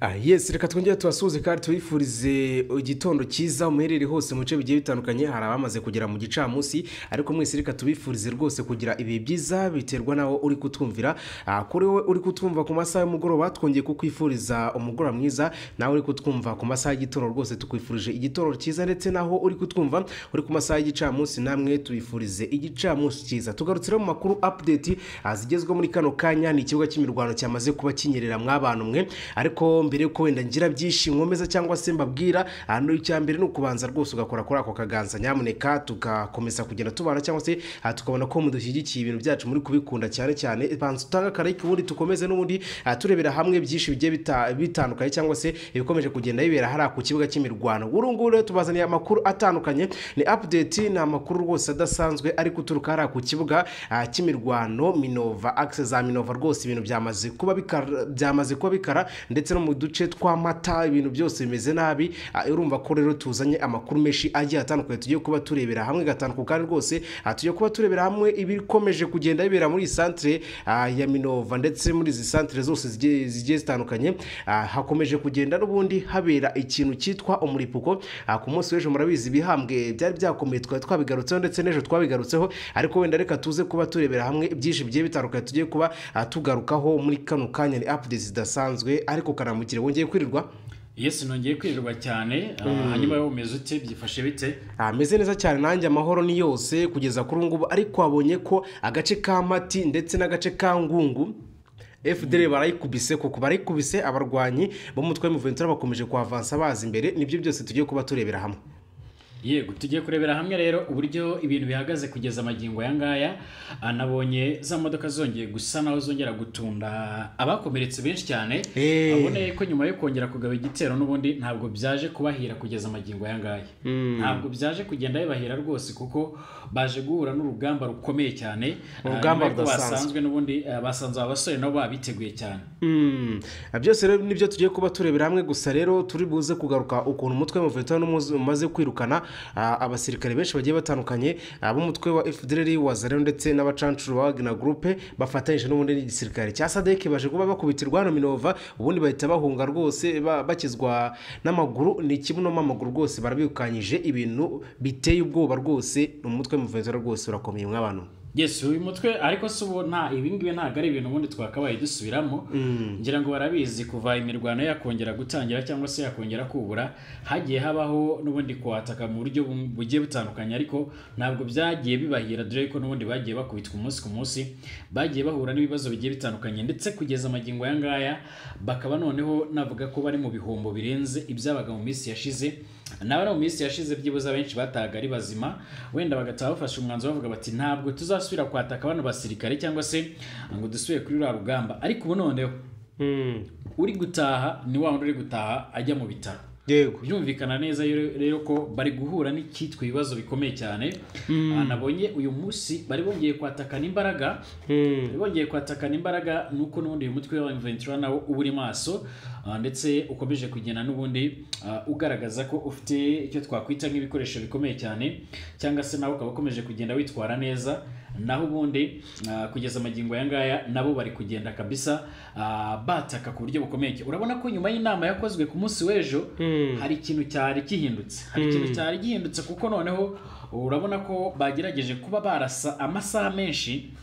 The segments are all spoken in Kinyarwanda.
Ah, yes reka twongere tubasuhuze kandi tubifurize igitondo cyiza muherere hose mu bice bigiye bitandukanye hari abamaze kugera mu gicamunsi ariko mwese reka tubifurize rwose kugira ibihe byiza biterwa nawo uri kutwumvira Ah, kuri wowe uri kutwumva ku masaha y'umugoroba twongeye kukwifuriza umugoroba mwiza nawe uri kutwumva ku masaha y'igitondo rwose tukwifurije igitondo cyiza ndetse naho uri kutwumva uri ku masaha y'igicamunsi namwe tubifurize igicamunsi cyiza tugarutsira mu makuru update ah, zigezweho muri kano kanya ni ikibuga cy'imirwano cyamaze kuba kinyerera mw'abantu mwe ariko mbere yuko wenda ngira byinshi nkomeza cyangwa se mbabwira hano icya mbere ni ukubanza rwose ugakora kuri ako kaganza nyamuneka tugakomeza kugenda tubana cyangwa se ah, tukabona ko mudushyigikiye ibintu byacu muri kubikunda cyane cyane banza utange akarayike ubundi tukomeze n'ubundi ah, turebera hamwe byinshi bigiye bita- bitandukanye cyangwa se ibikomeje kugenda bibera hariya ku kibuga cy'imirwano uru nguru rero tubazaniye amakuru atandukanye ni update ni amakuru rwose adasanzwe ari guturuka hariya ku kibuga ah, cy'imirwano minova akise za minova rwose ibintu byamaze kuba bikara byamaze kuba bikara ndetse no mu duce tw'amata ibintu byose bimeze nabi Ah, urumva ko rero tuzanye amakuru menshi agiye atandukanye tugiye kuba turebera hamwe gatanu kandi rwose ah, tugiye kuba turebera hamwe ibikomeje kugenda bibera muri iyi santere ah, ya minova ndetse muri izi santere zose zigiye zigiye zitandukanye ah, hakomeje kugenda n'ubundi habera ikintu cyitwa umuripuko Ah, ku munsi w'ejo murabizi ibihambwe byari byakomeye twari twabigarutseho ndetse n'ejo twabigarutseho ariko wenda reka tuze kuba turebera hamwe byinshi bigiye bitandukanye tugiye kuba ah, tugarukaho muri kano kanya ni updates zidasanzwe ariko karamugire wongeye kwirirwa yesi nongeye kwirirwa cyane ah, hanyuma wowe umeze ute byifashe bite ameze neza cyane nanjye amahoro ni yose kugeza kuri ubu ngubu ariko wabonye ko agace ka mati ndetse n'agace ka ngungu FDR barayikubise kuko barayikubise abarwanyi b'umutwe w'imiventura bakomeje kuhavansa baza imbere nibyo byose tugiye kuba turebera hamwe yego tugiye kurebera hamwe rero uburyo ibintu bihagaze kugeza amagingo aya ngaya Ah, nabonye za modoka zongeye gusa naho zongera gutunda abakomeretse benshi cyane Eh. aboneye ko nyuma yo kongera kugaba igitero n'ubundi ntabwo byaje kubahira kugeza amagingo aya ngaya ntabwo byaje kugenda bibahira rwose kuko baje guhura n'urugamba rukomeye cyane Ah, Urugamba nyuma y'uko rudasanzwe. basanzwe n'ubundi ah, basanze aba basore nabo babiteguye cyane Mm. byose rero nibyo tugiye kuba turebera hamwe gusa rero turi buze kugaruka ukuntu umutwe wa Movimento umaze kwirukana ah, abasirikare benshi bagiye batandukanye ab'umutwe wa FDLR wa Zareno ndetse n'abacancuro ba Wagner Group bafatanyije n'ubundi n'igisirikare cya SADC baje kuba bakubitirwa hano Minova ubundi bahita bahunga rwose ba- bakizwa n'amaguru ni kibuno amaguru rwose barabikanyije ibintu biteye ubwoba rwose umutwe wa Movimento rwose urakomeye mw'abantu Yes, uyu mutwe ariko si ubu nta ibi ngibi ntabwo ari ibintu ubundi twakabaye dusubiramo ngira ngo barabizi kuva imirwano yakongera gutangira cyangwa se yakongera kubura hagiye habaho n'ubundi kuhataka mu buryo bu- bugiye butandukanye ariko ntabwo byagiye bibahira dore ko n'ubundi bagiye bakubitwa umunsi ku munsi bagiye bahura n'ibibazo bigiye bitandukanye ndetse kugeza amagingo aya ngaya bakaba noneho navuga ko bari mu bihombo birenze ibyabaga mu minsi yashize nawe no mu minsi yashize byibuze abenshi batahaga ari bazima wenda bagataha bafashe umwanzuro bavuga bati ntabwo tuzasubira kwataka bano basirikare cyangwa se ngo dusubire kuri ruriya rugamba ariko ubu noneho Mm. uri gutaha ni wa wundi uri gutaha ajya mu bitaro yego byumvikana neza rero rero ko bari guhura n'icyitwa ibibazo bikomeye cyane Ah, nabonye uyu munsi bari bongeye kwatakana imbaraga bari bongeye kwatakana imbaraga nuko n'ubundi uyu mutwe wa Ventura nawo uba uri maso ah, ndetse ukomeje kugenda n'ubundi ah, ugaragaza ko ufite icyo twakwita nk'ibikoresho bikomeye cyane cyangwa se nawe ukaba ukomeje kugenda witwara neza naho ubundi ah, kugeza amagingo aya ngaya nabo bari kugenda kabisa ah, bataka ku buryo bukomeye urabona ko nyuma y'inama yakozwe ku munsi w'ejo hari ikintu cyari gihindutse hari ikintu cyari gihindutse kuko noneho urabona ko bagerageje kuba barasa amasaha menshi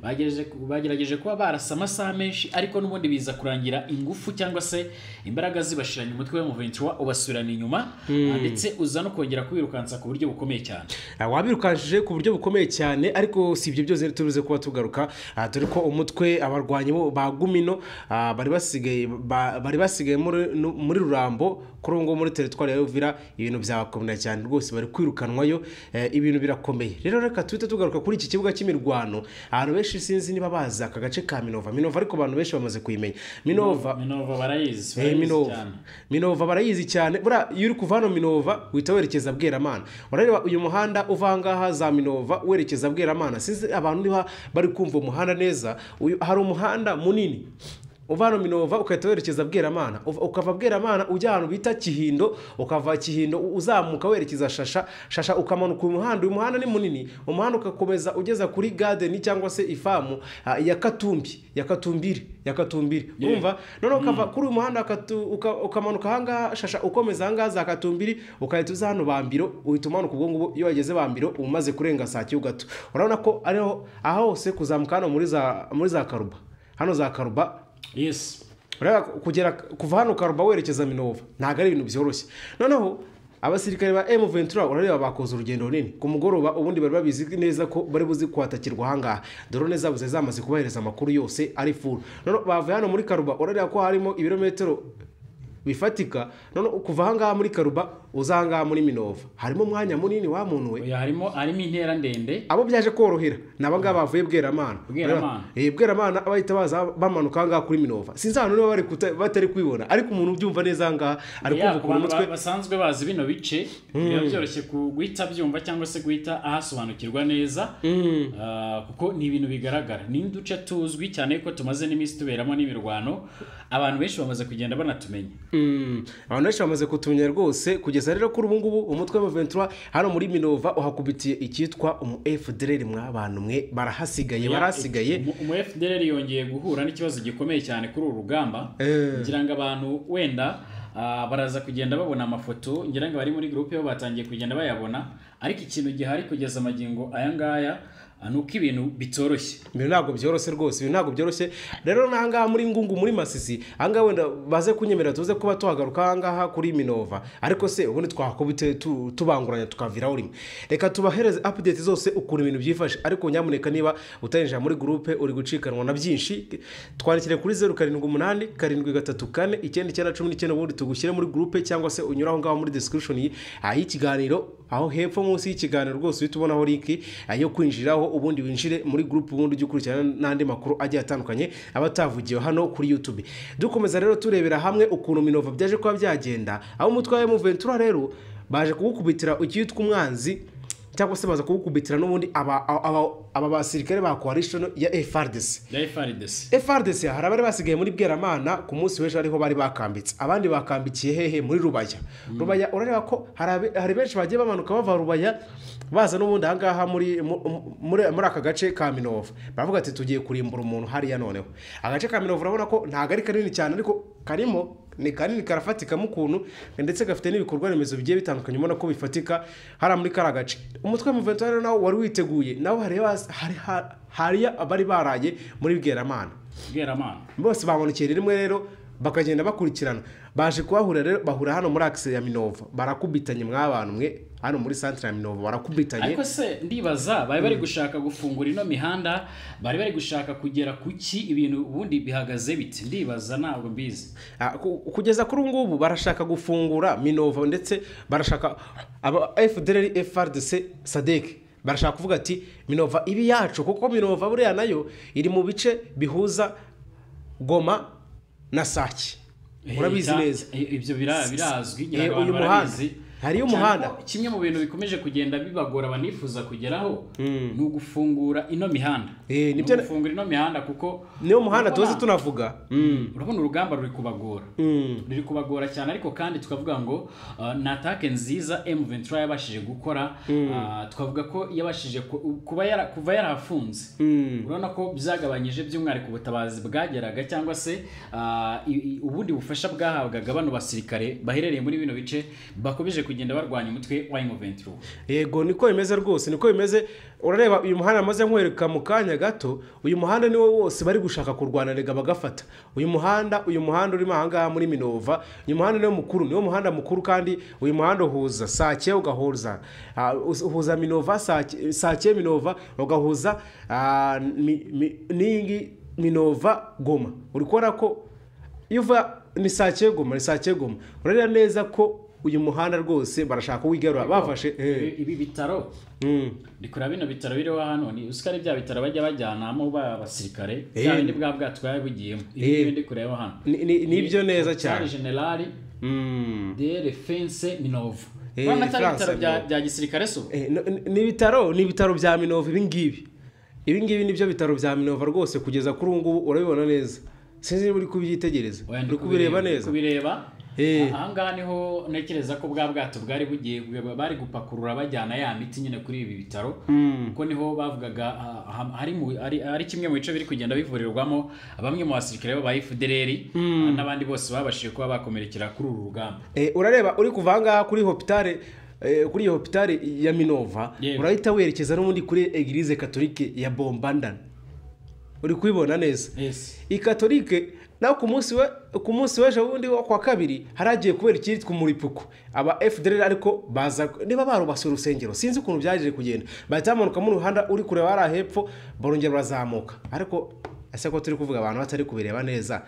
bagerageje, bagerageje kuba barasa amasaha menshi ariko n'ubundi biza kurangira ingufu cyangwa se imbaraga zibashiranye umutwe w'umuventura ubasubirana inyuma ah, ndetse uza no kongera kuwirukansa ku buryo bukomeye cyane Ah, wabirukanshije ku buryo bukomeye cyane ariko si ibyo byose turuze kuba tugaruka ah, dore ko umutwe abarwanyi bo ba gumino ah, bari basigaye ba- bari basigaye muri nu- muri rurambo kuri ubu ngubu muri teritwari ya Uvira ibintu byabakomeye cyane rwose bari kwirukanwayo eh, ibintu birakomeye rero reka tuhite tugaruka kuri iki kibuga cy'imirwano ahantu benshi sinzi niba bazi aka gace ka Minova Minova ariko abantu benshi bamaze kuyimenya Minova minova barayizi Eh, barayizi Minova cyane. Minova barayizi cyane buriya iyo uri kuva hano Minova uhita werekeza Bweramana urareba uyu muhanda uva ahangaha za Minova werekeza Bweramana sinzi abantu niba bari kumva umuhanda neza uyu hari umuhanda munini uva hano minova ugahita werekeza bweramana Uva- ukava bweramana ujya ahantu bita kihindo ukava kihindo u- uzamuka werekeza shasha shasha ukamanuka uyu muhanda uyu muhanda ni munini umuhanda ugakomeza ugeza kuri gadeni cyangwa se ifamu ah, ya katumbi ya katumbiri ya katumbiri Yeah. urumva noneho ukava kuri uyu muhanda ukatu- uka- ukamanuka ahangaha shasha ukomeza ahangaha za katumbiri ukahita uza hano bambiro uhita umanuka ubwo ngubwo iyo wageze bambiro uba umaze kurenga saa kiyu gato urabona ko ariho aho hose kuzamuka hano muri za muri za karuba hano za karuba yesi urabona ko kugera kuva hano karuba werekeza minova ntabwo ari ibintu byoroshye noneho abasirikare ba emu ventura urareba bakoze urugendo runini ku mugoroba ubundi bari babizi neza ko bari buzi kwatakirwa ahangaha dorone zabo zari zamaze kubahereza amakuru yose ari furu noneho bavuye hano muri karuba urareba ko harimo ibirometero bifatika none kuva ahangaha muri karuba uza ahangaha muri minova harimo umwanya munini wamuntu we oya harimo harimo intera ndende abo byaje korohera ni abangaba bavuye bweramana Bweramana. Eh, bweramana abahita baza bamanuka ahangaha kuri minova sinzi ahantu niba bari kuta- batari kubibona ariko umuntu ubyumva neza ahangaha ari Ya, kumva ku ukuntu bantu umutwe ba- basanzwe bazi bino bice biba byoroshye ku- guhita abyumva cyangwa se guhita ahasobanukirwa neza Ah, kuko ni ibintu bigaragara ni uduce tuzwi cyane ko tumaze n'iminsi tuberamo n'imirwano abantu benshi bamaze kugenda banatumenya Mm, abantu benshi bamaze kutumenya rwose kugeza rero kuri ubu ngubu umutwe wa ventura hano muri minova uhakubitiye icyitwa umu fdr mwabantu mwe barahasigaye barahasigaye Umu- umu FDL yongeye guhura n'ikibazo gikomeye cyane kuri uru rugamba Eh. ngira ngo abantu wenda ah, baraza kugenda babona amafoto ngira ngo bari muri groupe bo batangiye kugenda bayabona ariko ikintu gihari kugeza amagingo aya ngaya ah, ni uko ibintu bitoroshye ibintu ntabwo byoroshye rwose ibintu ntabwo byoroshye rero n'ahangaha muri ngungu muri masisi ahangaha wenda baze kunyemera tuze kuba tuhagaruka ahangaha kuri minova ariko se ubundi twakubite tu- tubanguranya tukaviraho rimwe reka tubahereze apudeti zose ukuntu ibintu byifashe ariko nyamuneka niba utarinjira muri gurupe uri gucikanwa na byinshi twandikire kuri zeru karindwi umunani karindwi gatatu kane icyenda icyenda cumi n'icyenda ubundi tugushyire muri gurupe cyangwa se unyure aho ngaho muri description yi- ah, y'ikiganiro aho hepfo munsi y'ikiganiro rwose uhita ubonaho linki ah, yo kwinjiraho ubundi winjire muri gurupe ubundi ujye ukurikirana n'andi makuru agiye atandukanye aba atavugiwe hano kuri youtube dukomeza rero turebera hamwe ukuntu minova byaje kuba byagenda aho umutwe wa emuventura rero baje kuwukubitira icyitwa umwanzi cyangwa se baza kuwukubitira n'ubundi aba, aba, aba, aba basirikare ba coalition ya FRDC ya FRDC FRDC hari abari basigaye muri Bweramana ku munsi w'ejo ariho bari bakambitse abandi bakambikiye hehe muri Rubaya Rubaya urareba ko hari abe- hari benshi bagiye bamanuka bava Rubaya baza n'ubundi ahangaha muri mu- mu- muri muri aka gace ka Minova baravuga ati tugiye kurimbura umuntu hariya noneho agace ka Minova urabona ko ntabwo ari kanini cyane ariko karimo ni kanini karafatikamo ukuntu ndetse gafite n'ibikorwa remezo bigiye bitandukanye ubona ko bifatika hariya muri kariya gace umutwe w'umuventura rero nawo wari witeguye nawo hari hasi- hari ha- hariya abari baraye muri bweramana Bweramana bose babonekeye rimwe rero bakagenda bakurikirana baje kuhahurira rero bahura hano muri akise ya minova barakubitanye mw'abantu mwe hano muri santire ya minova barakubitanye ariko se ndibaza bari bari gushaka gufungura ino mihanda bari bari gushaka kugera ku ki ibintu ubundi bihagaze biti ndibaza ntabwo mbizi Ah, ku- kugeza kuri ubu ngubu barashaka gufungura minova ndetse barashaka aba fdr frdc sadek barashaka kuvuga ati minova ibi yacu kuko minova buriya nayo iri mu bice bihuza goma na sake urabizi Cya- neza i- ibyo bira- birazwi ngira Eh, ngo abantu uyu muhanda. barabizi. Hariyo Cyane umuhanda. ko kimwe mu bintu bikomeje kugenda bibagora banifuza kugeraho ni ugufungura ino mihanda Eh, ni nibyo- ugufungura ino mihanda kuko niyo muhanda tuzi urabona- tunavuga urabona urugamba ruri kubagora Mm. ruri kubagora cyane ariko kandi tukavuga ngo uh, ni atake nziza M23 yabashije gukora uh, twavuga ko yabashije ku- kuba yara, kuva yarafunze urabona ko byagabanyije by'umwihariko ubutabazi bwageraga cyangwa se uh, i- i- ubundi bufasha bwahabwaga bano basirikare baherereye muri bino bice bakomeje kugenda barwanya umutwe wa M23 yego niko bimeze rwose niko bimeze urareba uyu muhanda amaze nkwereka mu kanya gato uyu muhanda niwo wose bari gushaka kurwana rega bagafata uyu muhanda uyu muhanda urimo ahangaha muri minova uyu muhanda niwo mukuru niwo muhanda mukuru kandi uyu muhanda uhuza sake ugahuza ah, uhuza minova Sake- sake minova ugahuza ah, mi- mi- ningi minova goma uri kubona ko iyo uva ni sake goma ni sake goma urareba neza ko uyu muhanda rwose barashaka kuwigarura bafashe eh. Ibi- ibi bitaro Mm. ndi kureba bino bitaro biriho hano ni usika ari bya bitaro bajya bajyanamo ba basirikare Eh. bya bindi bwa bwato twari bugiyemo ibi Eh. ngibi ndi kureba hano Ni- ni- nibyo neza cyane. Hôpital general Mm. de defense minovu Eh, urabona atari Defense ibitaro bya- Minova. bya gisirikare so Eh, no- ni- ni ibitaro ni ibitaro bya minova ibingibi ibingibi nibyo bitaro bya minova rwose kugeza kuri ubu ngubu urabibona neza sinzi niba uri kubyitegereza Oya, ndi uri kubireba kubireba- neza kubireba Eh. ahangaha niho ntekereza ko bwa bwato bwari bugiye bari gupakurura bajyana ya miti nyine kuri ibi bitaro kuko niho bavugaga ah, ah, hari mu- ari- ari kimwe mu bice biri kugenda bivurirwamo bamwe mu basirikare b'aba FDLR ah, n'abandi bose babashije kuba bakomerekera kuri uru rugamba Eh, urareba uri kuva ahangaha kuri hopitale eh, kuri iyo hopitale ya minova Yewe. urahita werekeza n'ubundi kuri egirize katolike ya bombandana uri kubibona neza yes iyi katolike nawe ku munsi we ku munsi w'ejo bundi wo kwa kabiri haragiye kubera icyitwa umuripuko aba fdr ariko baza niba barubase urusengero sinzi ukuntu byaje kugenda bahita bamanukamo uruhanda uri kureba hariya hepfo barongera barazamuka ariko ese ko turi kuvuga abantu batari kubireba neza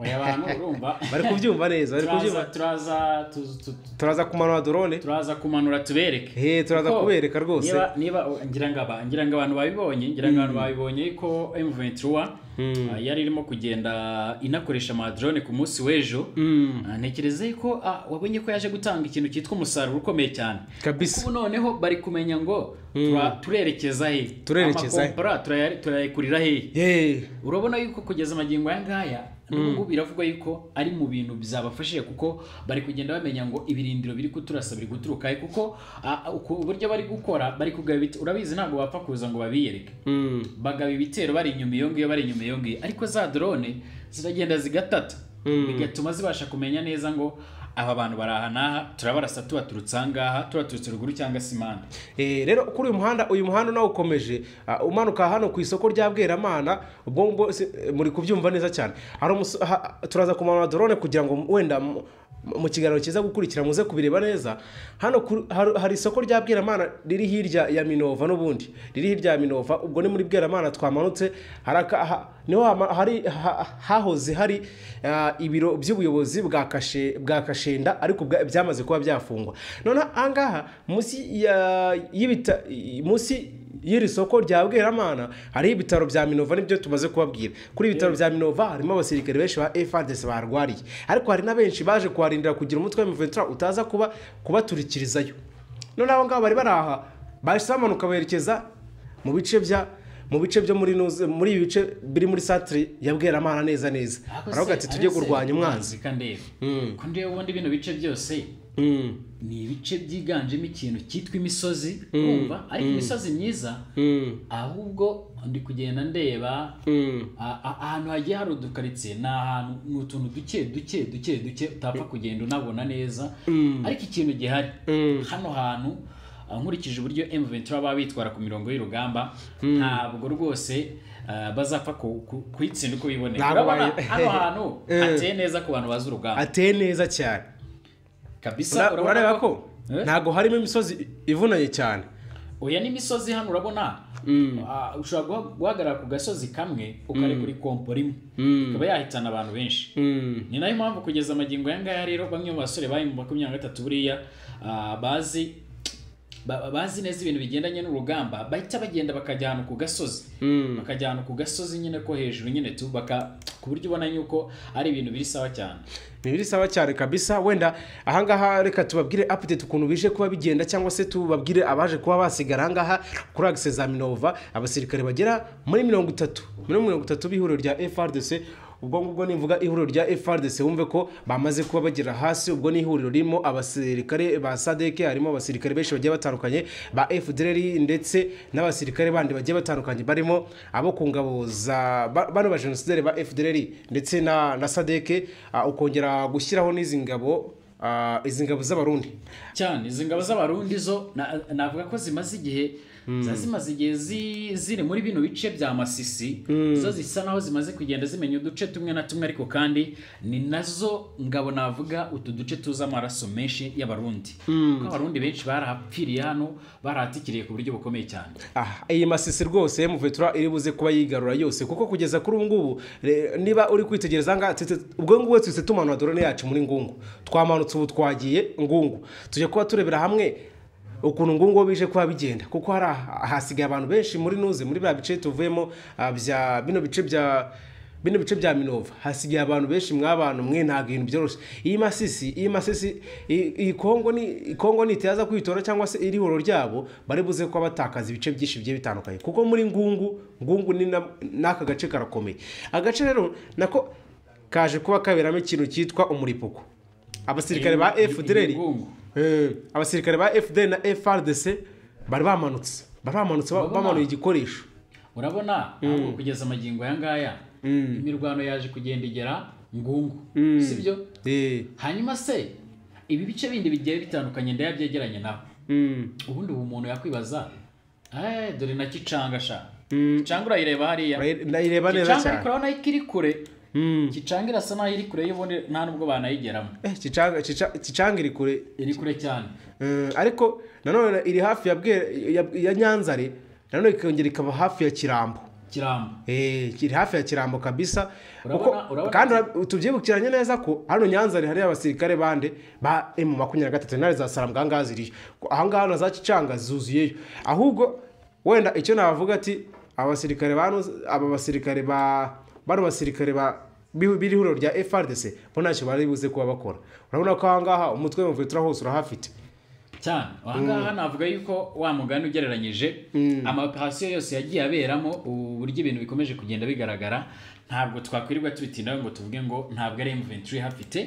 oya abantu urumva bari kubyumva neza bari turaza kubyumva turaza tu- tu- tu- turaza kumanura drone turaza kumanura tubereke He, turaza Kuko kubereka rwose. niba niba ngira ngo aba- ngira ngo abantu babibonye ngira ngo abantu babibonye ko M23 ah, yari irimo kugenda inakoresha amadrone ku munsi w'ejo Ah, ntekereza ko ah, wabonye ko yaje gutanga ikintu cyitwa umusaruro ukomeye cyane Kabisa. Kuko ubu noneho bari kumenya ngo tura- turerekeza he Turerekeza he. amakompora turaya- turayakurira he Yeee. urabona yuko kugeza amagingo aya ngaya n'ubwo biravugwa yuko ari mu bintu bizabafashije kuko bari kugenda bamenya ngo ibirindiro biri kuturasa biri guturuka he kuko ah, ku buryo bari gukora bari kugaba ibite- urabizi ntabwo bapfa kuza ngo babiyereke bagaba ibitero bari inyuma iyo ngiyo bari inyuma iyo ngiyo ariko za drone ziragenda zigatata bigatuma zibasha kumenya neza ngo aba bantu bari aha n'aha turabarasa tubaturutse aha ngaha tubaturutse ruguru cyangwa se impande Eh, rero kuri uyu muhanda uyu muhanda nawo ukomeje Ah, umanuka hano ku isoko rya bweramana ubwo ngubwo si- eh, muri kubyumva neza cyane hari umuso- ha- turaza kumanura drone kugira ngo wenda mu- mu kiganiro cyiza gukurikira muze kubireba neza hano kuri- har- hari isoko rya bweramana riri hirya ya minova n'ubundi riri hirya ya minova ubwo ni muri bweramana twamanutse hari aka- ha- niho hama- hari ha- hahoze hari ah, ibiro by'ubuyobozi bwa kashe bwa kashenda ariko bwa- byamaze kuba byafungwa none ahangaha munsi ya y'ibita munsi y'iri soko rya bweramana hariho ibitaro bya minova nibyo tumaze kubabwira kuri ibi bitaro bya minova harimo abasirikare benshi ba FARDC barwariye ariko hari na benshi baje kuharindira kugira umutwe wa M23 utaza kuba kubaturikirizayo none aho ngaho bari baraha bahise bamanuka berekeza mu bice bya mu bice byo muri Nuze- muri ibi bice biri muri santire ya bweramana neza neza aravuga ati tujye kurwanya umwanzi kandi kundi ubundi bino bice byose Mm. ni ibice byiganjemo ikintu cyitwa imisozi urumva ariko imisozi myiza Mm. ahubwo ndi kugenda ndeba Mm. a- a- ahantu hagiye hari udukaritsiye ni ahantu ni utuntu duke duke duke duke utapfa kugenda unabona neza ariko ikintu gihari hano hantu ah, nkurikije uburyo M23 baba bitwara ku mirongo y'urugamba ntabwo rwose ah, bazapfa ku- ku- kuyitsinda uko biboneye Ntabwo urabona bayi- hano hantu Eh. hateye neza ku bantu bazi urugamba ateye neza cyane kabisa Ura- urareba ko Eh? ntabwo harimo imisozi ivunanye cyane oya n'imisozi hano urabona ah, ushobora guha- guhagarara ku gasozi kamwe ukarekura ikompo rimwe ikaba yahitana abantu benshi ni nayo mpamvu kugeza amagingo aya ngaya rero bamwe mu basore bari mu makumyabiri na gatatu buriya ah, bazi ba- bazi neza ibintu bigendanye n'urugamba bahita bagenda bakajya ahantu ku gasozi bakajya ahantu ku gasozi nyine ko hejuru nyine tu baka ku buryo ubona yuko ari ibintu biri sawa cyane ni biri sawa cyane kabisa wenda ahangaha reka tubabwire update ukuntu bije kuba bigenda cyangwa se tubabwire abaje kuba basigara ahangaha kuri agise za minova abasirikare bagera muri mirongo itatu muri mirongo itatu b'ihuriro rya frdc ubwo ngubwo nivuga ihuriro rya frdc wumve ko bamaze kuba bagera hasi ubwo ni ihuriro ririmo abasirikare ba sadeke harimo abasirikare benshi bagiye batandukanye ba fdr ndetse n'abasirikare bandi bagiye batandukanye barimo abo ku ngabo za ba- bano ba genocidaire ba fdr ndetse na, na sadeke ah, ukongera gushyiraho n'izi ngabo ah, izi ngabo z'abarundi cyane izi ngabo z'abarundi zo na- navuga ko zimaze igihe ziba zimaze igihe zi- ziri muri bino bice bya masisi zo zisa naho zimaze kugenda zimenya uduce tumwe na tumwe ariko kandi ni nazo ngabo navuga utu duce tuza amaraso menshi y'abarundi kuko abarundi benshi barahapfiriye hano barahatikiriye ku buryo bukomeye cyane Ah, iyi masisi rwose emuvetura iri buze kuba yigarura yose kuko kugeza kuri ubu ngubu re- niba uri kwitegereza aha ngaha tuti- ubwo ngubu tuhise tumanura dorone yacu muri ngungu twamanutse ubu twagiye ngungu tujya kuba turebera hamwe ukuntu ngungu bije kuba bigenda kuko hari aha- hasigaye abantu benshi muri nuze muri bya bice tuvuyemo ah, bya bino bice bya bino bice bya minova hasigaye abantu benshi mw'abantu mwe ntabwo ibintu byoroshye iyi masisi iyi masisi iyi iyi kongo ni iyi kongo nitaza kwitora cyangwa se iri horo ryabo bari buze kuba batakaza ibice byinshi bigiye bitandukanye kuko muri ngungu ngungu ni na- n'aka gace karakomeye agace rero nako kaje kuba kaberamo ikintu cyitwa umuripuko abasirikare ba fdr Eh, abasirikare ba fdr na frdc bari bamanutse bari bamanutse ba- Urabona? bamanuye igikoresho urabona ntabwo kugeza amagingo aya ngaya imirwano yaje kugenda igera ngungu sibyo Eh, hanyuma se ibi bice bindi bigiye bitandukanye ndayabyegeranye nawe mm, ubundi ubu umuntu yakwibaza "Eh, dore na kicanga sha kicanga urayireba hariya urayi- ndayireba neza kicanga iri cyane kure urabona ko iri kure Mm. kicanga irasa naho iri kure y'ubundi nta nubwo banayigeramo Eh, Chichanga- Chicha- Chichanga iri kure iri kure cyane Eh, ariko nanone iri hafi ya Bwe- ya- ya nyanzare nanone ikongera ikaba hafi ya kirambo kirambo Eh, kiri hafi ya kirambo kabisa Urabona- Uko- urabona- kandi ura- tubyibukiranye neza ko hano nyanzare hari abasirikare bande ba emu makumyabiri na gatatu intare za saramu ahangaha ziriyo Ko ahangaha na za kicanga zuzuyeyo ahubwo wenda icyo navuga ati abasirikare bano aba basirikare ba bano basirikare ba bi- b'ihuriro rya frdc bo ntacyo bari buze kuba bakora urabona ko ahangaha umutwe w'umuvetera hose urahafite cyane ahangaha navuga yuko wa mugani ugereranyije amaoperasiyo yose yagiye aberamo uburyo ibintu bikomeje kugenda bigaragara ntabwo twakwirirwa tubitindaho ngo tuvuge ngo ntabwo ari M23 ihafite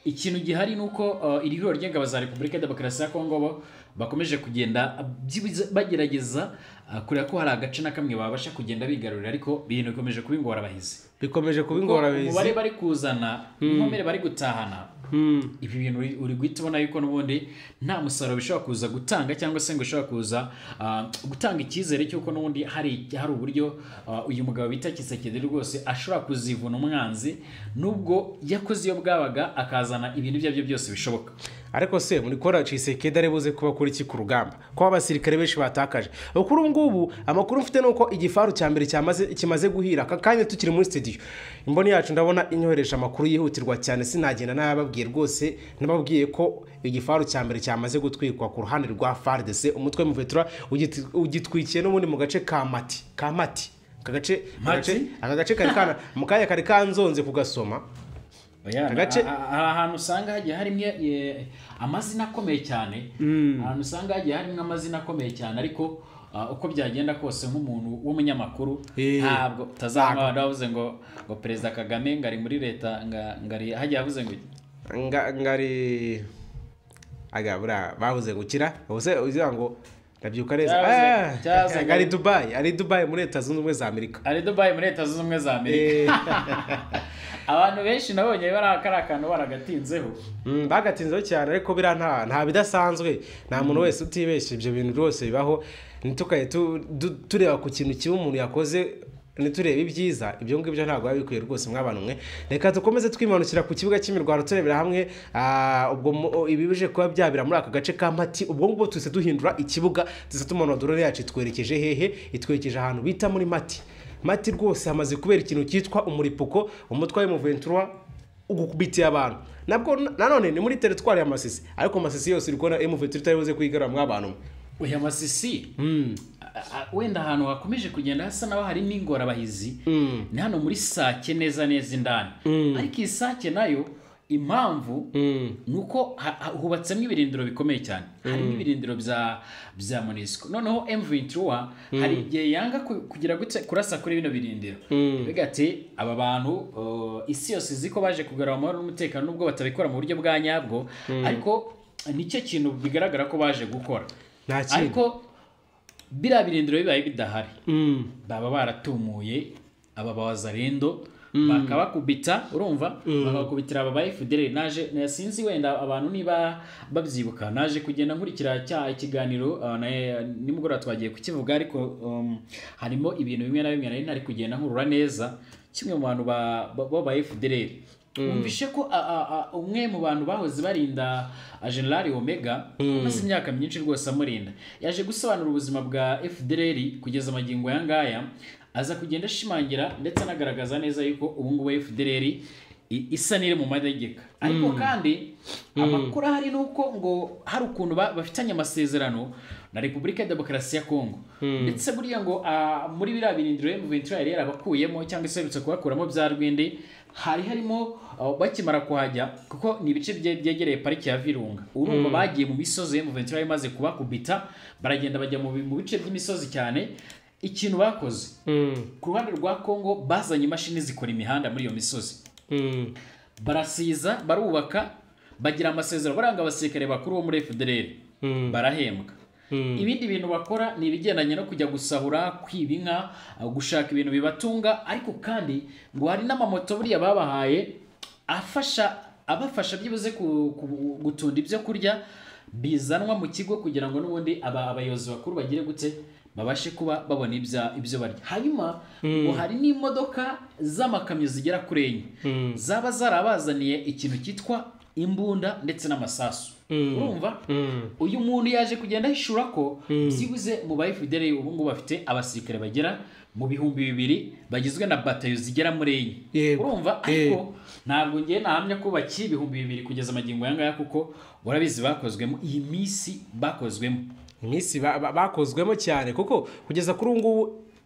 ikintu gihari ni uko uh, iri huriro ry'ingabo za repubulika ya demokarasi ya kongo bo bakomeje kugenda byibuze- bagerageza uh, kureba ko hari agace na kamwe babasha kugenda bigarurira ariko ibintu bikomeje kuba ingorabahizi bikomeje kuba Kuko ingorabahizi umubare bari kuzana inkomere bari gutahana ibi bintu uri- uri guhita ubona yuko n'ubundi nta musaruro bishobora kuza gutanga cyangwa se ngo ushobora kuza ah, gutanga icyizere cy'uko n'ubundi hari hari uburyo ah, uyu mugabo bita kisekedi rwose ashobora kuzivuna umwanzi nubwo yakoze iyo bwabaga akazana ibintu ibyo ari byo byose bishoboka ariko se muri kora cisekedi ari buze kuba kuri iki ku rugamba ko abasirikare benshi batakaje kuri ubu ngubu amakuru mfite ni uko igifaru cya mbere cyamaze- kimaze guhira aka kanya tukiri muri studio imboni yacu ndabona inyohereje amakuru yihutirwa cyane sinagenda n'ababwiye rwose nababwiye ko igifaru cya mbere cyamaze gutwikwa ku ruhande rwa fardc umutwe muvetura ugitwikiye n'ubundi mu gace ka mati ka mati aka gace aka gace- Mati? aka gace kari kana mu kanya kari kanzonze kugasoma Oya, Agace- a- a- hari ahantu usanga hagiye harimo eh, amazina akomeye cyane ahantu usanga hagiye harimo amazina akomeye cyane ariko ah, uko byagenda kose nk'umuntu w'umunyamakuru Eh. ntabwo utazamubona wavuze ngo ngo perezida kagame ngo ari muri leta nga- ngo ari hagiye avuze ngo iki? nga ngari aga bura babuze gukira ubuse ugira ngo ndabyuka neza Cyabuze- Ah, cyabuze ngo- ari Dubai ari Dubai muri leta zunze ubumwe za Amerika ari dubayi muri leta zunze ubumwe za amerika Eh, abantu benshi nabonye bari kari akantu baragatinzeho mm, bagatinzeho cyane ariko bira nta nta bidasanzwe nta muntu wese utibeshya ibyo bintu rwose bibaho ntitukaye tu- du- tureba ku kintu kibi umuntu yakoze ntiturebe ibyiza ibyo ngibyo ntabwo biba bikwiye rwose mwabantu mwe reka tukomeze twimanukira ku kibuga cy'imirwano turebera hamwe ah, ubwo mu- ibi bije kuba byabira muri aka gace ka mati ubwo ngubwo tuhise duhindura ikibuga tuhise tumanura dorore yacu itwerekeje hehe itwerekeje ahantu bita muri mati mati rwose hamaze kubera ikintu cyitwa umuripuko umutwe w'umuventura ugukubitiye abantu nabwo na- nanone ni muri teritwari ya masisi ariko masisi yose iri kubona emuventura itari buze kuyigaruramo abantu uyu amasisi a- a- wenda ahantu hakomeje kugenda hasa naho hari n'ingorabahizi ni hano muri sake neza neza indani ariko iyi sake nayo impamvu ni uko ha- ha- hubatsemo ibirindiro bikomeye cyane harimo ibirindiro bya bya monisco noneho mventura hari igihe yanga ku- kugira gute kurasa kuri bino birindiro bigati aba bantu uh, isi yose izi ko baje kugarura amahoro n'umutekano nubwo batabikora mu buryo bwa nyabwo ariko nicyo kintu bigaragara ko baje gukora nta kintu ariko biriya birindiro bibaye bidahari Mm. baba baratumuye aba bawazarendo bakabakubita urumva bakabakubitira aba ba FDL naje na- sinzi wenda abantu niba babyibuka naje kugenda nkurikira cya ikiganiro uh, na- nimugoroba twagiye kukivuga ariko um, harimo ibintu bimwe na bimwe nari ntari kugenda nkurura neza kimwe mu bantu ba ba- b'aba FDL Wumvishe ko a- a- a- umwe mu bantu bahoze barinda a General Omega amaze imyaka myinshi rwose amurinda yaje gusobanura ubuzima bwa FDL kugeza amagingo ya ngaya aza kugenda ashimangira ndetse anagaragaza neza yuko ubu ngubu FDL i- isa n'iri mu mategeko ariko kandi amakuru ahari ni uko ngo hari ukuntu ba- bafitanye amasezerano na Repubulika ya Demokarasi ya Kongo ndetse buriya ngo ah, muri biriya birindiro M23 yari yarabakuyemo cyangwa se iherutse kubakuramo bya rwindi hari harimo ah, bakimara kuhajya kuko ni ibice bye- byegereye pariki ya Virunga urumva bagiye mu misozi M23 yari imaze kubakubita baragenda bajya mu bi- mu bice by'imisozi cyane ikintu bakoze Mm. ku ruhande rwa Kongo bazanye imashini zikora imihanda muri iyo misozi barasiza barubaka bagira amasezerano baranga abasirikare bakuru bo muri fdr barahembwa ibindi bintu bakora ni ibigendanye no kujya gusahura kwiba inka gushaka ibintu bibatunga ariko kandi ngo hari n'amamoto buriya babahaye afasha abafasha byibuze ku- ku- gutunda ibyo kurya bizanwa mu kigo kugira ngo n'ubundi aba- abayobozi bakuru bagire gute babashe kuba babona ibya- ibyo barya hanyuma ngo hari n'imodoka z'amakamyo zigera kuri enye zaba zarabazaniye ikintu cyitwa imbunda ndetse n'amasasu urumva uyu muntu yaje kugenda ahishura ko byibuze mu ba FDL ubu ngubu bafite abasirikare bagera mu bihumbi bibiri bagizwe na batayo zigera muri enye Yego. urumva Yego. ariko ntabwo ngiye nahamya ko bakiri ibihumbi bibiri kugeza amagingo aya ngaya kuko urabizi bakozwemo iyi minsi bakozwemo iminsi ba- ba- bakozwemo cyane kuko kugeza kuri ubu ngubu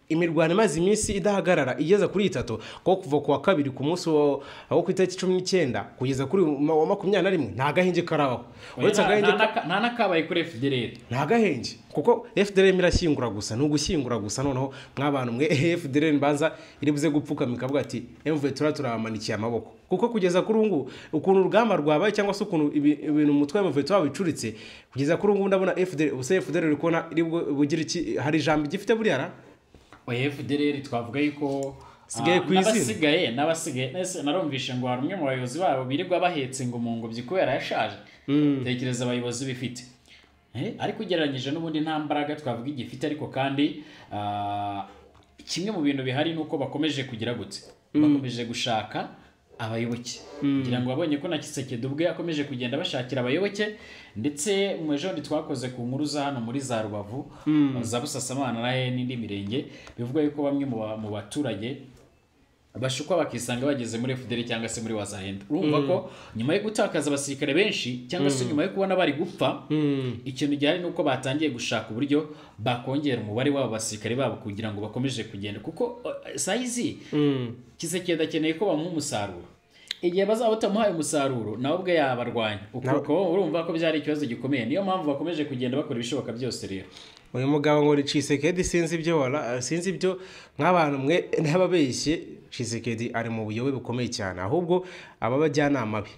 imirwano imaze iminsi idahagarara igeze kuri itatu kuko kuva ku wa kabiri ku munsi wo wo ku itariki cumi n'icyenda kugeza kuri uyu ma- wa makumyabiri na rimwe nta gahenge karabaho uretse Nta- agahenge nta naka- nta n'akabaye kuri FDL nta gahenge kuko FDLM irashyingura gusa ni ugushyingura gusa noneho mwabantu mwe FDLM banza iribuze gupfukama ikavuga ati emvuye tura turabamanikiye amaboko kuko kugeza kuri ubu ngubu ukuntu urugamba rwabaye cyangwa se ukuntu ibi- ibintu mu mutwe w'amavuye wabicuritse kugeza kuri ubu ngubu ndabona FDL ubuse FDL uri kubona iri bu- bugire iki hari ijambo igifite buriya ra? oya FDL twavuga yuko Sigaye ah, ku izina. n'abasigaye n'abasigaye ese narumvishe ngo hari umwe mu bayobozi babo birirwa bahetse ngo mu ngobyi kubera yashaje tekereza abayobozi bifite Eh, ariko ugereranyije n'ubundi nta mbaraga twavuga igifite ariko kandi ah, kimwe mu bintu bihari ni uko bakomeje kugira gute bakomeje gushaka abayoboke kugira ngo babonye ko na kisekedi ubwe yakomeje kugenda bashakira abayoboke ndetse mu ejondi twakoze ku nkuru za hano muri za rubavu za busasamana na he n'indi mirenge bivuga yuko bamwe mu ba- mu baturage bashukwa bakisanga bageze muri FDL cyangwa se muri wazahenda urumva ko nyuma yo gutakaza abasirikare benshi cyangwa se nyuma yo kubona bari gupfa ikintu gihari ni uko batangiye gushaka uburyo bakongera umubare w'abo basirikare babo kugira ngo bakomeje kugenda kuko eh, sayizi kisekedi akeneye ko bamuha umusaruro igihe bazaba batamuhaye umusaruro nawe ubwe yabarwanya ukuko urumva ko byari ikibazo gikomeye niyo mpamvu bakomeje kugenda bakora ibishoboka byose rero uyu mugabo ngo ni Tshisekedi sinzi ibyo wala sinzi ibyo nk'abantu mwe n'ababeshye Tshisekedi ari mu buyobe bukomeye cyane ahubwo aba bajyanama be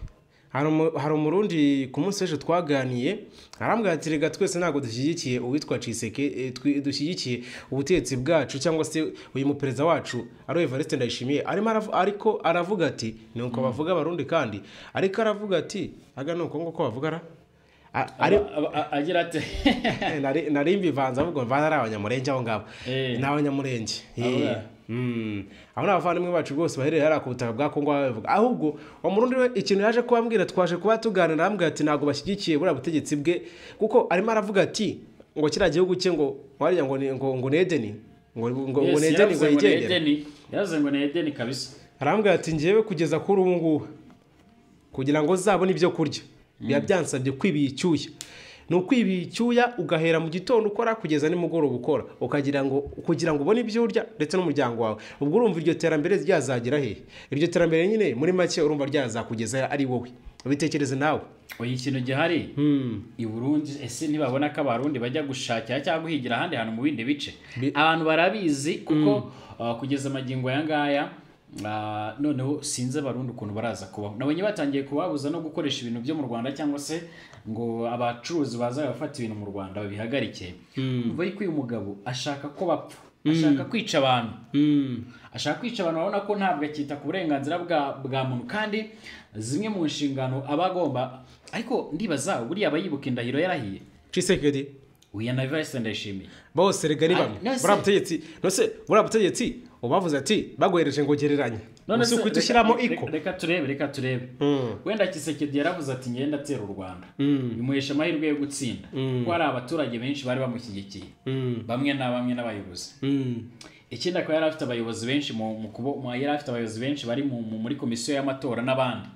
hari umu- hari umurundi ku munsi w'ejo twaganiye arambwira ati reka twese ntabwo dushyigikiye uwitwa Tshiseke eh, twi- dushyigikiye ubutegetsi bwacu cyangwa se uyu muperezida wacu ari Evariste Ndayishimiye arimo aravu- ariko aravuga ati ni uko bavuga abarundi kandi ariko aravuga ati aga ni uko nguko bavuga ra A- ari Aba- aba- agira ati Nari- nari mbivanze ahubwo mvana ari abanyamurenge aho ngaho Eh. ni abanyamurenge Eh. Abura. Mm. abo ni abavandimwe bacu rwose baherereye hariya ku butaka bwa kongo aho babivuga ahubwo uwo murundi we ikintu yaje kubabwira twaje kuba tuganira arambwira ati ntabwo bashyigikiye buriya butegetsi bwe kuko arimo aravuga ati ngo kiriya gihugu cye ngo wariya ngo ni- ngo ngo ni edeni ngo ngo- ngo Yes, ni edeni ngo yaravuze ngo ni yigendera Edeni. Yaravuze ngo ni Edeni kabisa arambwira ati ngewe kugeza kuri ubu ngubu kugira ngo uzabone ibyo kurya biba byansabye kwibiha icyuya ni ukwibiha icyuya ugahera mu gitondo ukora kugeza nimugoroba ukora ukagira ngo kugira ngo ubone ibyo urya ndetse n'umuryango wawe ubwo urumva iryo terambere ryazagera hehe iryo terambere nyine muri make urumva ryazakugeza ari wowe ubitekereze nawe oya ikintu gihari i burundi ese ntibabona ko abarundi bajya gushakira cyangwa guhigira ahandi hantu mu bindi bice Bi- abantu barabizi kuko uh, kugeza amagingo aya ngaya uh, noneho sinzi abarundi ukuntu baraza kubaho nabonye batangiye kubabuza no gukoresha ibintu byo mu rwanda cyangwa se ngo abacuruzi baza bafata ibintu mu rwanda babihagarike umva yuko uyu mugabo ashaka ko bapfa ashaka kwica abantu ashaka kwica abantu babona ko ntabwo akita ku burenganzira bwa, bwa muntu kandi zimwe mu nshingano aba agomba ariko ndibaza buriya aba yibuka indahiro yarahiye cisekedi uya na Evariste ndayishimiye bose rega ni Ari- bamwe none se- buriya butegetsi nose buriya butegetsi ubavuze ati baguhereje ngo gereranye usi se- uhita ushyiramo reka- iko reka- reka turebe reka turebe wenda kisekedi yaravuze ati ngenda atera u rwanda bimuhesha amahirwe yo gutsinda kuko hari abaturage benshi bari bamushyigikiye bamwe na bamwe n'abayobozi ikindi akaba yari afite abayobozi benshi mu, mu kubo, mu, yari afite abayobozi benshi bari mu, mu, muri komisiyo y'amatora n'abandi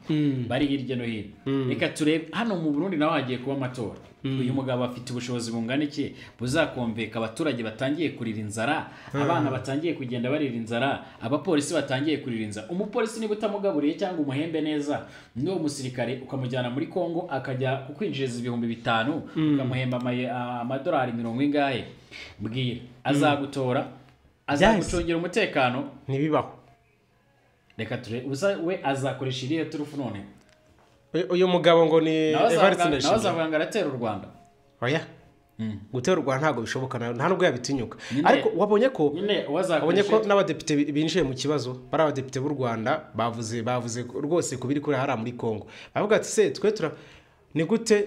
bari hirya no hino reka turebe hano mu Burundi naho hagiye kuba amatora uyu mugabo afite ubushobozi bungana iki buzakomveka abaturage batangiye kurira inzara abana batangiye kugenda barira inzara abapolisi batangiye kurira inzara umupolisi niba utamugaburiye cyangwa umuhembe neza n'uwo musirikare ukamujyana muri Kongo akajya kukwinjiriza ibihumbi bitanu ukamuhemba amaye- a- amadolari mirongo ingahe mbwira azagutora azagucungira umutekano ntibibaho reka turebe ubusa we azakoresha iriya turufu none Uyu- uyu mugabo ngo ni nawe Evariste azavuga- nawe Ndayishimiye azavuga ngo aratera u rwanda oya gutera u Rwanda ntabwo bishoboka nawe nta nubwo yabitinyuka Nyine- ariko wabonye ko nyine abonye ko uwazakoresha n'abadepite bi- binjiye mu kibazo bari abadepite b'u Rwanda bavuze bavuze ko- rwose ku biri kure hariya muri Congo bavuga ati se twe tura ni gute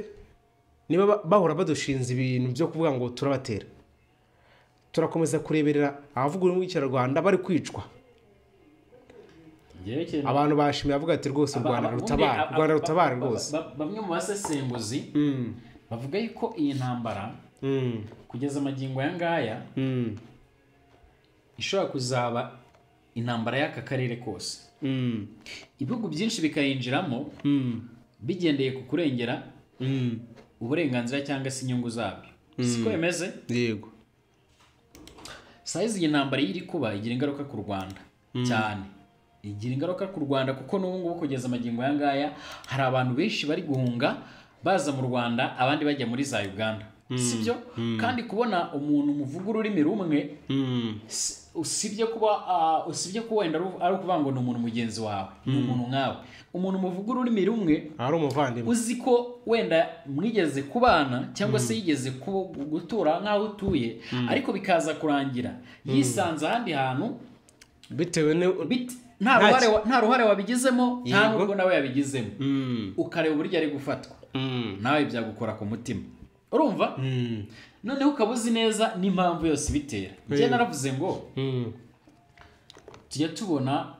niba ba- bahora badushinze ibintu byo kuvuga ngo turabatera turakomeza kureberera abavuga ururimi rw'ikinyarwanda bari kwicwa Njyewe ikintu- abantu bashimye bavuga ati rwose u Aba- Rwanda aba- rutabare ubundi, u Rwanda aba- rutabare ba- ba- rwose ba- bamwe mu basesenguzi bavuga yuko iyi ntambara Mm, kugeza amagingo aya ngaya mm, ishobora kuzaba intambara y'aka karere kose mm, ibihugu byinshi bikayinjiramo mm, bigendeye ku kurengera mm. uburenganzira cyangwa se inyungu zabyo siko bimeze yego sayizi iyi ntambara iyo iri kuba igira ingaruka ku rwanda cyane igira ingaruka ku rwanda kuko n'ubu ngubu kugeza amagingo aya ngaya hari abantu benshi bari guhunga baza mu rwanda abandi bajya muri za uganda sibyo kandi kubona umuntu muvuga ururimi rumwe Mm, si- usibye kuba ah, usibye kuba wenda ari ari ukuvuga ngo ni umuntu mugenzi wawe ni umuntu nkawe umuntu muvuga ururimi rumwe ari umuvandimwe uzi ko wenda mwigeze kubana cyangwa se yigeze ku- gutura nk'aho utuye ariko bikaza kurangira yisanze ahandi hantu bitewe ni bit- nta Nta ruhare wa- nta ruhare wabigizemo nta Yego. n'ubwo nawe yabigizemo Mm, ukareba uburyo ari gufatwa mm, nawe byagukora ku mutima urumva mm, noneho ukaba uzi neza n'impamvu yose ibitera njye Yego. naravuze ngo mm. tujya tubona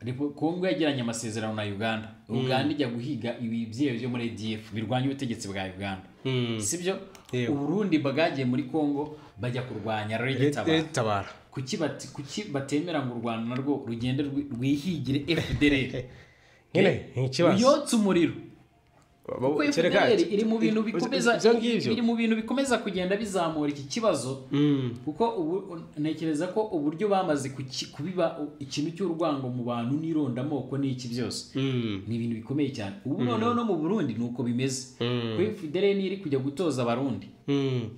Repu- Kongo yagiranye amasezerano na Uganda Uganda ijya guhiga ibibyeyi byo muri ADF birwanya ubutegetsi bwa Uganda Mm. sibyo Yego. uburundi bwagiye muri congo bajya kurwanya regitabara ritabara kuki bati- kuki batemera ngo u rwanda narwo rugende rwi- rwihigire fdr nyine ni ikibazo ruyotse umuriro Bo- kuko kereka fdr ati- iri mu bintu ibyo- bikomeza ibyo ngibyo iri mu bintu bikomeza kugenda bizamura iki kibazo Mm, kuko ubu ntekereza ko uburyo bamaze kuki- kubiba ikintu cy'urwango mu bantu n'irondamoko n'iki byose mm, ni ibintu bikomeye cyane ubu noneho no mu burundi ni uko bimeze Mm. kuko fdr niyo iri kujya gutoza abarundi mm.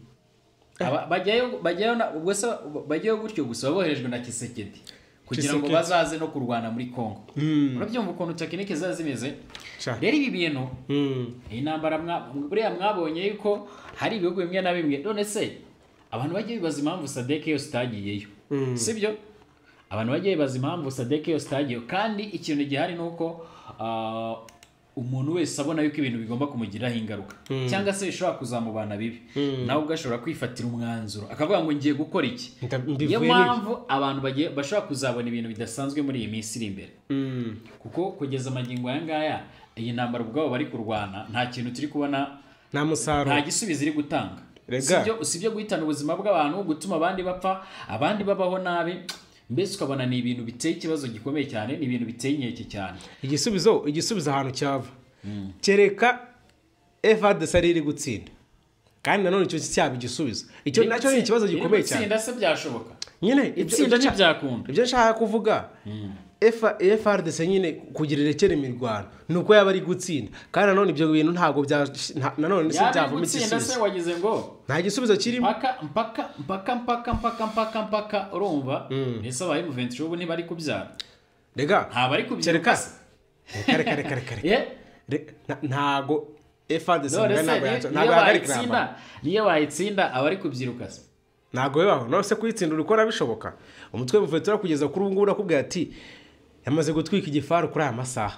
Aba- bajyayo bajyayo na- ubwo se bajyayo gutyo gusa boherejwe na kisekedi kugira ngo Tshisekedi. bazaze no kurwana muri congo Mm. urabyumva ukuntu tekinike ziba zimeze Sha. rero ibi bintu Mm. iyi ntambara mwa- buriya mwabonye yuko hari ibihugu bimwe na bimwe none se abantu bajya bibaza impamvu sadeke yose itagiyeyo sibyo abantu bajya bibaza impamvu sadeke yose itagiyeyo kandi ikintu gihari ni uko ah, umuntu wese abona yuko ibintu bigomba kumugiraho ingaruka cyangwa se bishobora kuzamubana bibi nawe ubwo ashobora kwifatira umwanzuro akavuga ngo ngiye gukora iki Nda- niyo mbivuye n'ibi. mpamvu abantu bagiye- bashobora kuzabona ibintu bidasanzwe muri iyi minsi iri imbere Mm. kuko kugeza amagingo aya ngaya iyi ntambara ubwabo bari kurwana nta kintu turi kubona nta nta musaruro gisubizo iri gutanga Rega. usibye usibye guhitana ubuzima bw'abantu gutuma abandi bapfa abandi babaho nabi mbese ukabona ni ibintu biteye ikibazo gikomeye cyane ni ibintu biteye inkeke cyane igisubizo igisubizo ahantu cyava kereka evade sari iri gutsinda kandi nanone icyo cyaba igisubizo icyo nacyo ni ikibazo gikomeye cyane itsinda se byashoboka nyine ibyo- itsinda ibyo- ntibyakunda ibyo nshaka kuvuga efrdc nyine kugira irekere imirwano ni uko yaba ari gutsinda kandi nanone ibyo bintu ntabwo bya- nta- nanone si yaba byavamo gutsinda se igisubizo wagize ngo nta gisubizo kirimo mpaka mpaka mpaka mpaka mpaka mpaka mpaka urumva ese abaye muventure ubu ntibari kubyara rega ntabari kubyara kereka kare kare kare kare Eh? Re- na- ntago efadesi None se ntabwo niyo- yacu- niyo ntabwo yahagarika bayitsinda intambara niyo bayitsinda aba ari kubyiruka se ntabwo bibaho nose kuyitsinda urikora bishoboka umutwe muvetura kugeza kuri ubu ngubu urakubwira ati yamaze gutwika igifaru kuri aya masaha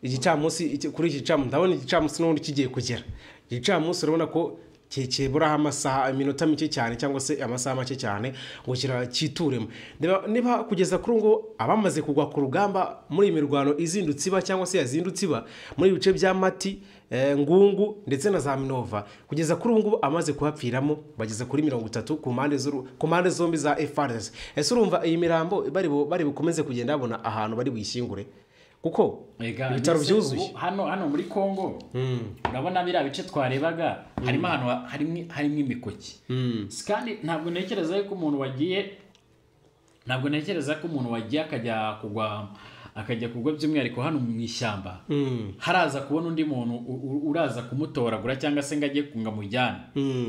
igicamunsi iki- kuri iki gicamunsi ndabona igicamunsi n'ubundi kigiye kugera igicamunsi urabona ko ki- kiburaho amasaha iminota mike cyane cyangwa se amasaha make cyane ngo kira- cyituremo Niba- niba kugeza kuri ubu ngubu abamaze kugwa ku rugamba muri iyi mirwano izindutse iba cyangwa se yazindutse iba muri ibi bice bya mati eh, ngungu ndetse na za minova kugeza kuri ubu ngubu amaze kuhapfiramo bageze kuri mirongo itatu ku mpande z'uru- ku mpande zombi za FRS ese urumva iyi mirambo bari bu- bari bukomeze kugenda babona ahantu bari buyishyingure kuko Ega, ibitaro mbese byuzuye ubu hano hano muri congo urabona biriya bice twarebaga harimo ahantu ha- harimo harimo imikoki Si kandi ntabwo ntekereza yuko umuntu wagiye ntabwo ntekereza ko umuntu wagiye akajya kugwa akajya kugwa by'umwihariko hano mu ishyamba haraza kubona undi muntu u- u- uraza kumutoragura cyangwa se ngo ajye kunga mujyane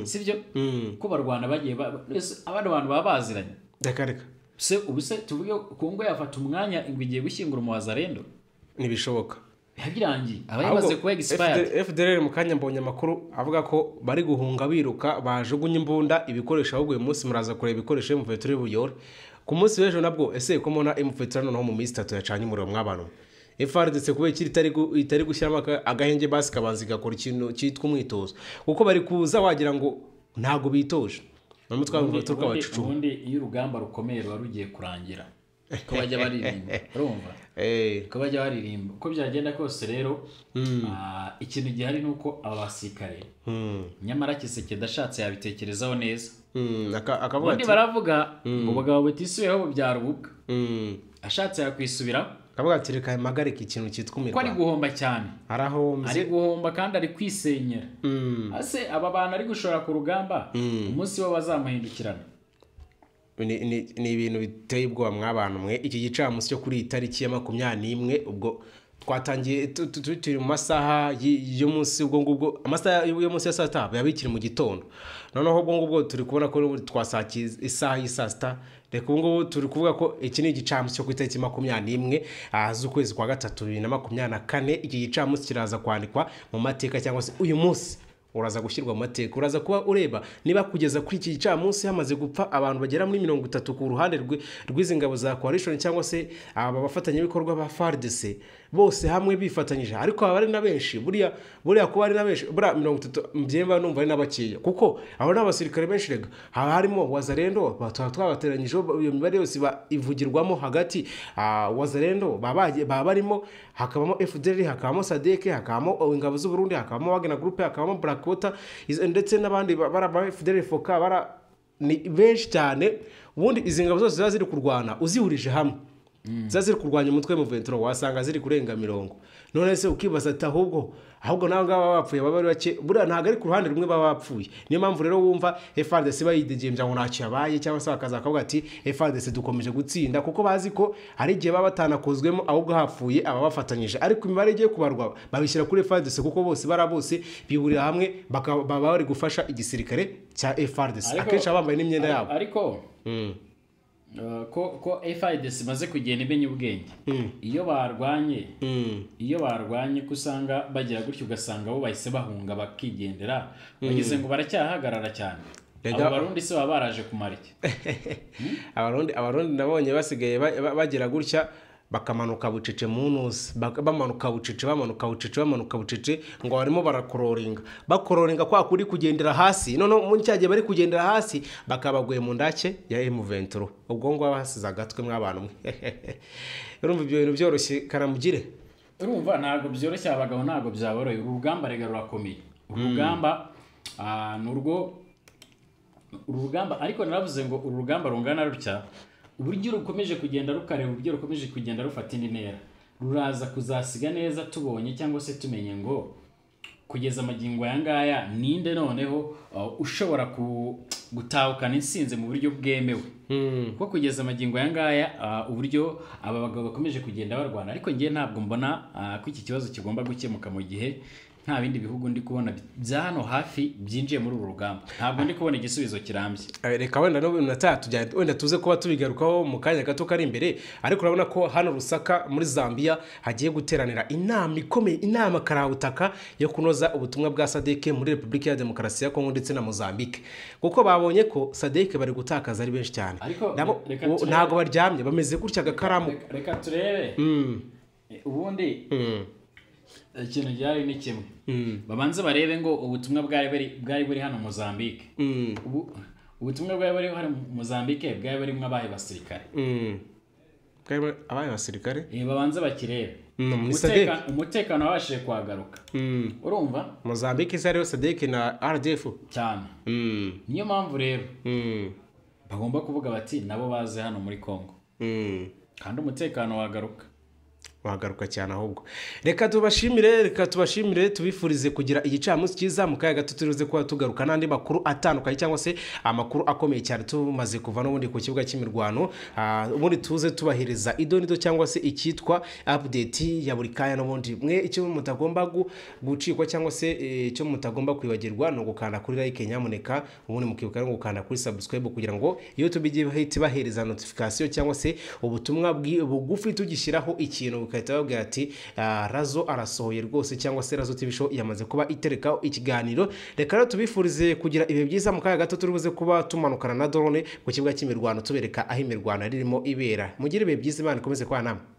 sibyo Mm. ko barwana bagiye ba- ba- ese abandi bantu baba baziranye reka reka se ubuse tuvuge kongo yafata umwanya ingwe igiye gushyingura umuwazarendo ntibishoboka yabirangiye aba yamaze kuba egisipayadi fdr mu kanya mbonye amakuru avuga ko bari guhunga biruka bajugunye imbunda ibikoresho ahubwo uyu munsi muraza kureba ibikoresho mufetire y'ubuyore ku munsi w'ejo nabwo ese ko mubona mufetire noneho mu minsi itatu yacanye umuriro mw'abantu efarditse kubera ikiri itari gu- itari gushyiramo aka- agahenge basi kabanza igakora ikintu cyitwa umwitozo kuko bari kuza wagira ngo ntabwo bitoje ni umutwe w'umufetire ukabacucuma ubundi iyo urugamba rukomeye ruba rugiye kurangira ko bajya baririmba urumva Eh, ko bajya baririmba uko byagenda kose rero ah, ikintu gihari ni uko aba basirikare hmm, nyamara kiseke dashatse yabitekerezaho neza hmm, aka- akavuga ubundi ati baravuga ngo bagabo batisubiyeho byara ububwa hmm, ashatse yakwisubira akavuga ati reka mpagarike ikintu cyitwa ko ari imirwano guhomba cyane arahombye ari guhomba kandi ari kwisenyera Hmm, ese aba bantu ari gushora ku rugamba umunsi bo bazamuhindukirana ni ni- ni ibintu biteye ubwoba mwabantu mwe iki gicamunsi cyo kuri iyi tariki ya makumyabiri n'imwe ubwo twatangiye tu- tu- tu- turi mu masaha y- y'umunsi ubwo ngubwo amasaha y- y'umunsi ya saa sita yabikiri mu gitondo noneho ubwo ngubwo turi kubona ko twasakiye isaha y'i saa sita reka ubu ngubu turi kuvuga ko iki ni igicamunsi cyo ku itariki makumyabiri n'imwe ah, z'ukwezi kwa gatatu bibiri na makumyabiri na kane iki gicamunsi kiraza kwandikwa mu mateka cyangwa se uyu munsi uraza gushyirwa mu mateka uraza kuba ureba niba kugeza kuri iki gicamunsi hamaze gupfa abantu bagera muri mirongo itatu ku ruhande rwe- rw'izi ngabo za coalition cyangwa se aba bafatanyabikorwa ba fardc bose hamwe bifatanyije ariko haba ari na benshi buriya buriya kuba ari na benshi buriya mirongo itatu byemba numva ari na bakeya kuko abo ni abasirikare benshi rega haba harimo wazarendo ba- tuba twabateranyijeho ba- iyo mibare yose ba- ivugirwamo hagati ah, wazarendo baba bagiye- baba barimo hakabamo fdr hakabamo sadek hakabamo ingabo z'uburundi hakabamo wagner group hakabamo blackwater izo- ndetse n'abandi ba- bara ba fdr foka bara ni benshi cyane ubundi izi ngabo zose ziba ziri kurwana uzihurije hamwe ziba ziri kurwanya umutwe mu venturo wasanga ziri kurenga mirongo none se ukibaza ati ahubwo ahubwo nawe ngaba bapfuye baba ari bake buriya ntabwo ari ku ruhande rumwe baba bapfuye niyo mpamvu rero wumva frdc bayidegembya ngo ntacyo yabaye cyangwa se bakaza bakavuga ati frdc dukomeje gutsinda kuko bazi ko hari igihe baba batanakozwemo ahubwo hapfuye ababafatanyije ariko imibare igiye kubarwa babishyira kuri frdc kuko bose bara bose bihurira hamwe baka- baba bari gufasha igisirikare cya frdc Ariko- akenshi baba bambaye n'imyenda yabo ariko eh, ko ko FIDC imaze kugenda imenye ubwenge iyo barwanye iyo barwanye ko usanga bagira gutyo ugasanga bo bahise bahunga bakigendera bageze ngo baracyahagarara cyane Rega- abo barundi se baba baraje kumara iki abarundi abarundi nabonye basigaye ba- ba- bagira gutya bakamanuka bucece mu ntuzi Bak- bamanuka bucece bamanuka bucece bamanuka bucece ngo barimo barakororinga bakororinga kwa kuri kugendera hasi noneho muri cya gihe bari kugendera hasi bakabaguye mu ndake ya M23 ubwo ngo basize agatwe mw'abantu mwe urumva ibyo bintu byoroshye karamugire urumva ntabwo byoroshye abagabo ntabwo byaboroye uru rugamba rega rurakomeye uru rugamba ah, ni urwo uru rugamba ariko naravuze ngo uru rugamba rungana rutya uburyo rukomeje kugenda rukareba uburyo rukomeje kugenda rufata indi ntera ruraza kuzasiga neza tubonye cyangwa se tumenye ngo kugeza amagingo aya ngaya ninde noneho uh, ushobora ku- gutahukana insinzi mu buryo bwemewe kuko kugeza amagingo aya ngaya ah, uburyo aba bagabo bakomeje kugenda barwana ariko ngewe ntabwo mbona ah, ko iki kibazo kigomba gukemuka mu gihe nta bindi bihugu ndi kubona bi- bya hano hafi byinjiye muri uru rugamba ntabwo ndi kubona igisubizo kirambye Eh, reka wenda no na tatu tujya wenda tuze kuba tubigarukaho mu kanya gato kari imbere ariko urabona ko hano Rusaka muri Zambia hagiye guteranira inama ikomeye inama karabutaka yo kunoza ubutumwa bwa SADC muri Repubulika ya Demokarasi ya Kongo ndetse na Mozambique kuko babonye ko SADC bari gutakaza ari benshi cyane Ariko, Nabo- reka ubu turebe. ntabwo baryamye bameze gutya agakaramu Reka- reka turebe Eh, ubundi ikintu ryari ni kimwe babanze barebe ngo ubutumwa bwari buri- bwari buri hano Mozambique Ubu- ubutumwa bwari buri hano Mozambique bwari burimo abaye basirikare Mm. Kandi abaye basirikare Eh, babanze bakirebe Mm, muri Umuteka- Sadek. umutekano wabashije kuhagaruka Mm. urumva Mozambique isa rero SADC na RDF cyane Mm. niyo mpamvu rero Mm. bagomba kuvuga bati nabo baze hano muri Congo Mm. kandi umutekano wagaruka wagaruka cyane ahubwo reka tubashimire reka tubashimire tubifurize kugira igicamunsi cyiza mu kayaga tutirize kuba tugaruka n'andi makuru atandukanye cyangwa se amakuru akomeye cyane tumaze kuva n'ubundi ku kibuga cy'imirwano Ah, ubundi tuze tubahiriza idonido cyangwa se icyitwa update ya buri kanya n'ubundi mwe icyo mutagomba gu- gucikwa cyangwa se eh, icyo mutagomba kwibagirwa ni ugukanda kuri like nyamuneka ubundi mukibuka no gukanda kuri subscribe kugira ngo iyo tubigiye bahita bahereza notification cyangwa se ubutumwa bwi- bugufi tugishyiraho ikintu bugahita babwira ati "Ah, razo arasohoye rwose cyangwa se razo tv show yamaze kuba iterekaho ikiganiro reka rero tubifurize kugira ibihe byiza mu kanya gato turi buze kuba tumanukana na drone ku kibuga cy'imirwano tubereka aho imirwano ari irimo ibera mugire ibihe byiza imana ikomeze kwa namwe